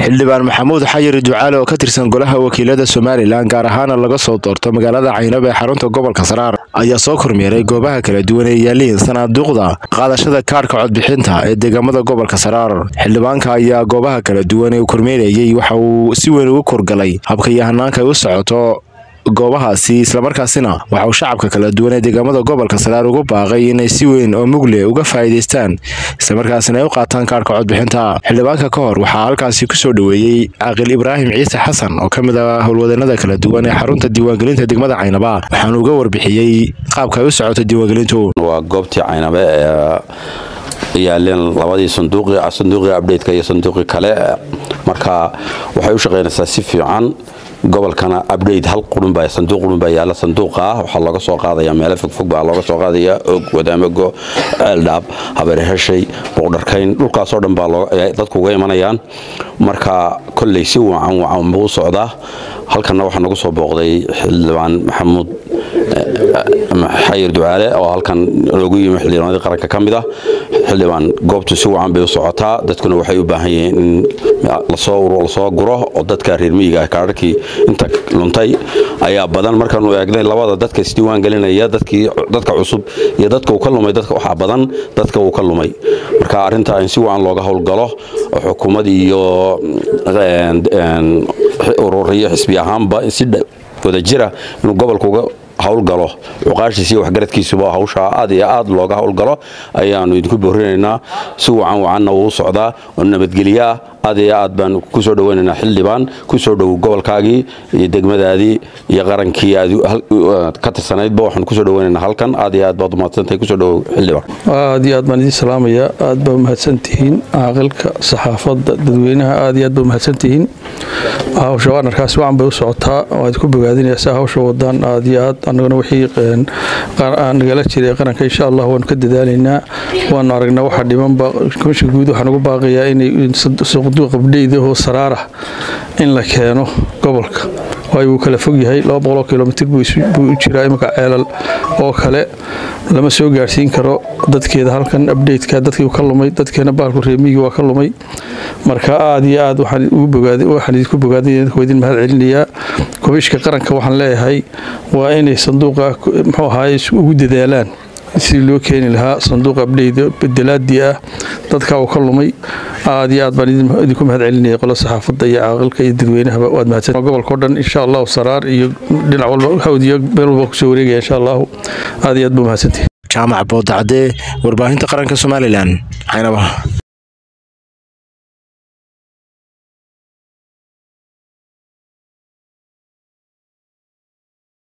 xildhibaan maxamuud xayir ducaale oo ka tirsan golaha wakiilada somalilan gaar ahaana laga soo doorto magaalada caynab ee xarunta gobolka saraar ayaa soo kormeeray goobaha kala duwan ee yaaliin sanaaduuqda qaadashada kaadhka codbixinta ee deegaamada gobolka saraar xildhibaanka ayaa goobaha kala duwan ee uu kormeerayey waxa uu si weyn ugu korgalay habka iyo hanaanka ay u socoto goobahaasi islamarkaasina waxa uu shacabka kala duwan ee deegaamada gobolka saraar ugu baaqay inay si weyn oo mugle uga faa'iidaystaan islamarkaasina ay u qaataan kaadhka codbixinta xildhibaanka ka hor waxaa halkaasi kusoo dhoweeyey caaqil ibraahim ciise xasan oo ka mid ah howlwadeennada kala duwan ee xarunta diiwaangelinta degmada caynaba waxaanu uga warbixiyey qaabka ay u socoto diiwaangelintu waa goobtii caynabe ee yaaleen labadii sanduuqii sanduuqii abdheydka iyo sanduuqii kale marka waxay u shaqaynaysaa si fiican gobolkana abdheyt hal qurunbaa sanduuq qurunbaa yaalla sanduuqa ah waxaa looga soo qaadaya meelo fogfog baa looga soo qaadaya og wadaamago ceeldhaab habeerheshay boqdharkayn dhulkaasoo dhan baa dadku uga imanayaan marka kolley si wacan wacan buu u socdaa halkanna waxaa nagu soo booqday xildhibaan maxamuud xayir ducaale oo halkan loogu yimi xildhibaanadii qaranka ka mid ah xildhibaan goobtu si wacan bay u socotaa dadkuna waxay u baahan yihiin in lasoo guro oo dadka reer miyiga kaadharkii inta luntay ayaa badan markaanu eegnay labada dadka isdiiwaan gelinaya dadka cusub iyo dadka uu ka lumay waxaa badan dadka uu ka lumay marka arrinta in si wacan looga howlgalo oo xukuumad iyo ururiyo xisbi ahaanba si wadajira inuu gobolka uga howlgalo cuqaashiisiiyo waxgaradkiisuba hawshaa aad iyo aad looga howlgalo ayaanu idinku boorinaynaa si wacan wacanna wuu socdaa oo nabadgelyo ah aad iyo aad baan kusoo dhaweynaynaa xildhibaan kusoo dhow gobolkaagii iyo degmadaadii iyo qarankii aad ka tirsanaydba waxaan kusoo dhaweynaynaa halkan aad iyo aad baad umahadsantahay kusoo dhow xildhibaan aad iyo aad baan idiin salaamayaa aad baa umahadsantihiin caaqilka saxaafadda dadweynaha aad iyo aad baa umahadsantihiin hawsha waarnarkaasi wacan bay u socotaa waad ku bogaadinaysaa hawsha wadaan aad iyo aad annaguna wixii nagala jiray qaranka insha allah waanu ka dadaalaynaa waanu aragnaa waxa dhimanba komisha guud waxaan ugu baaqayaa inay qabdheyda oo saraara in la keeno gobolka waayo wuu kala fog yahay kilomitr buu u jiraa imika ceelal oo kale lama soo gaarsiin karo dadkeeda halkan abdheytka dadkii ka lumay dadkeena baalku reemiyigi waa ka lumay marka aad iyo aad waxaan idinku bogaadin mahad celinayaa komishka qaranka waxaan leeyahay waa inay sanduuqa muxuu ahaay ugu dadaalaan sidii loo keeni lahaa sanduuq abdheyda bedelaadii ah dadka uu ka lumay aad iyo aad baan idinku mahad celinaya qolo saxaafadda iyo caaqilka iyo dadweynahaba waad mahadsan gobolka o dhan insha allahu saraar iyo dhinac walba hawdiyo meel walba kusoo wareegaya insha allahu aad iyo aad buu mahadsantihi jaamac boodacdee warbaahinta qaranka somalilan caynaba